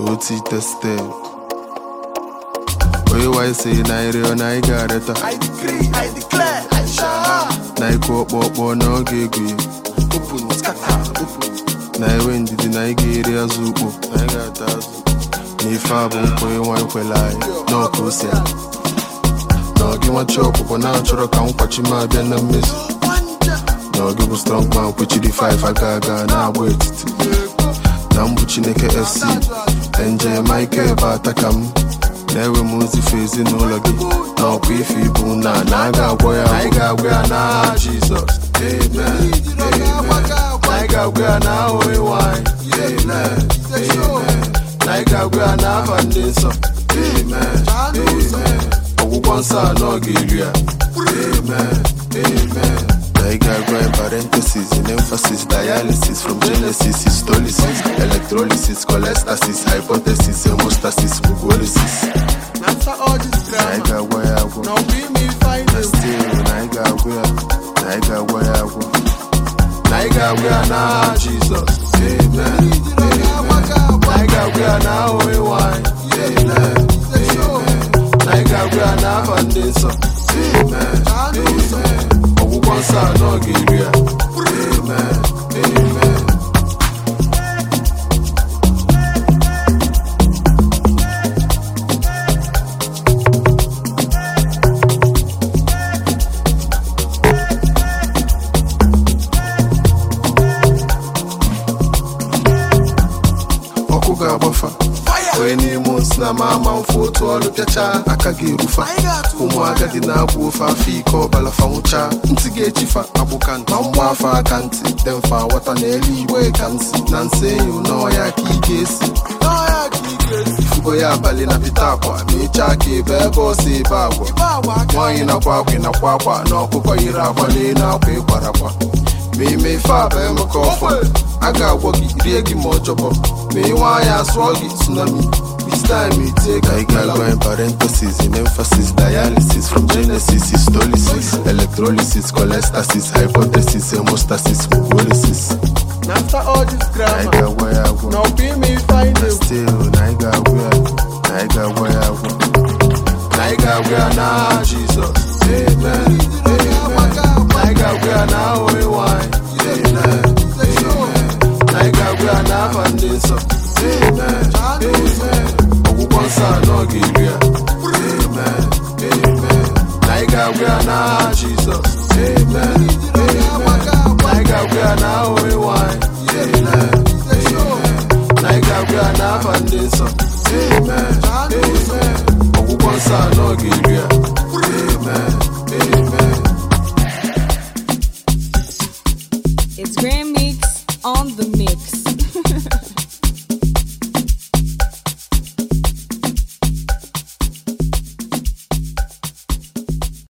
oti tested onye wanyị si na ịrịọ na ị ga-arịọta I decree, I declare, I shall. na ịkụ ọkpọkpọ na ọ ga-egwu ya Open, scatter, open. na enwe ndidi na ị ga-eri azụ ukpo na ị ga-ata azụ na ife a bụ nkwa ịnwa ekwela anyị n'ọka ose na ọgị nwachi ọkpụkpọ na-achọrọ ka nkwachi m abịa na mmezu na ọgị bụ strong man kwechiri 5 aga aga na-agba etiti na mbụ chineke fc nje michael bụ ataka m na-ewe m ozife ezinụlọ gị na ọkwa ife ibu na na a ga-agwọ ya anyị ga-agwọ ya n'aha jizọs amen amen na anyị ga-agwọ ya n'aha onye nwanyị amen amen na anyị ga-agwọ ya n'afa ndị nsọ amen amen ọgwụgwọ nsọ anọ ga-eri ya amen amen na ị ga-agwọ ya parenthesis in emphasis dialysis from genesis histolysis electrolysis cholestasis hypothesis hemostasis mucolysis After all this na anyị grammar, ga-agwọ ya agwọ now we me find na a still na anyị ga-agwọ ya na anyị ga-agwọ ya agwọ na anyị ga-agwọ ya n'aha jizọs amen amen na anyị ga-agwọ ya n'aha onye nwanyị amen amen na anyị ga-agwọ ya n'afa ndị nsọ amen amen ọgwụgwọ nsọ anọ ga-eri ya amen amen ọkụ ga-agbafa onye n'ime osi na ma ama mfe otu ọrụ pịachaa aka ga-erufa ụmụ agadi na-abụ ofe afọ ike ọbala fanwụcha ntị ga-echifa agbụka nta mgba afọ aka ntị dị mfa ghọta na elu igwe ka nsi na nsị enyi n'ọya ka ị ga-esi ifugo ya abalị na pịta akwa ma ịchaa ka ebe ebe ọsọ ebe agwa nwaanyị nakwa akwa nakwa akwa na ọkụkọ yiri akwa n'elu akwa ịkwara akwa ma ime ife a bụ emeka ọfọ a ga-agwọ gị rie gị ma ọjọbọ ma ị nwa anya asụọ gị tsunami this time itie ka ị ga-agwa in parenthesis in emphasis dialysis from genesis histolysis electrolysis cholestasis hypothesis hemostasis mucolysis After all this na ị grammar, ga-agwa ya agwọ now we me find na a still na ị ga-agwọ ya na ị ga-agwọ ya agwọ na ị ga-agwọ ya n'aha jizọs amen amen na ị ga-agwọ ya n'aha onye nwanyị amen amen na ị ga-agwọ ya n'afa ndị nsọ amen amen ọgwụgwọ nsọ anọ ga-eri ya amen amen na ị ga-agwọ ya n'aha jizọs amen amen na ị ga-agwọ ya n'aha onye nwanyị amen amen na ị ga-agwọ ya n'afa ndị nsọ amen amen ọgwụgwọ nsọ anọ ga-eri ya amen amen It's Grand Mix on the mix.